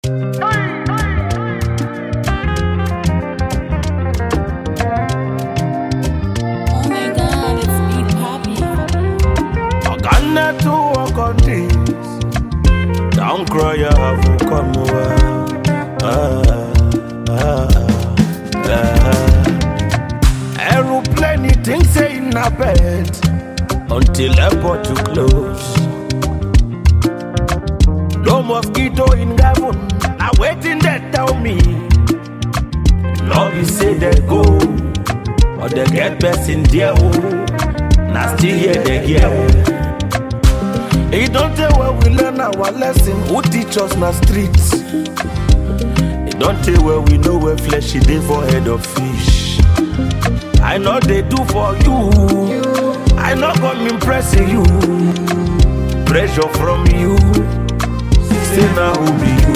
Oh my god, it's Big Papi. Ghana to work on this. Don't cry, you have to come over. Ah, ah, ah. Aeroplane, things say in a bed until airport to close. No mosquito in Gabon, I waiting they tell me. Love say they go, or they get best in there. Oh. Now still here they hear. It don't tell where we learn our lesson. Who teach us na streets? It don't tell where we know where flesh is dey for head of fish. I know they do for you. I know come impressing you. Pressure from you. Say now who be you?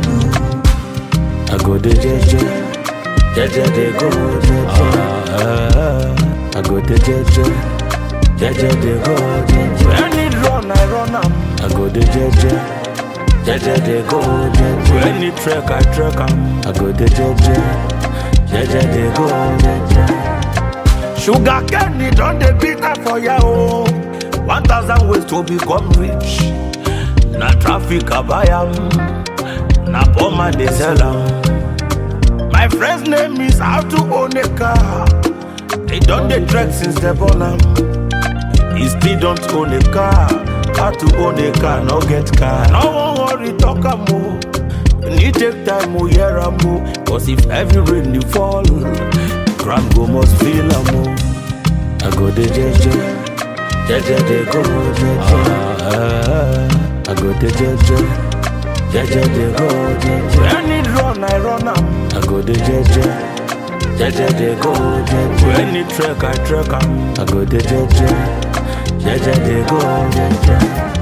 I go the jeje, jeje they go jeje. Ah, I go the jeje, jeje they go jeje. When it run, I run am. I go the jeje, jeje they go jeje. When it trek, I trek am. I go the jeje, jeje they go jeje. Sugar cane it don dey bitter for ya o. One thousand ways to become rich. Na traffic I buy am, na poor man dey sell am. My friend's name is How to Own a Car. They done the trek since they born am. He still don't own a car. How to own a car, no get car. No one worry, talk am o. Need take time, o hear am o. Cause if heavy rain dey fall, ground go must feel am o. I go the jeje, jeje dey go jeje. Ah, I go the jeje, jeje dey go jeje. When it run, I run am. I go the jeje, jeje dey go jeje. When it trek, I trek am. I go the jeje, jeje dey go jeje.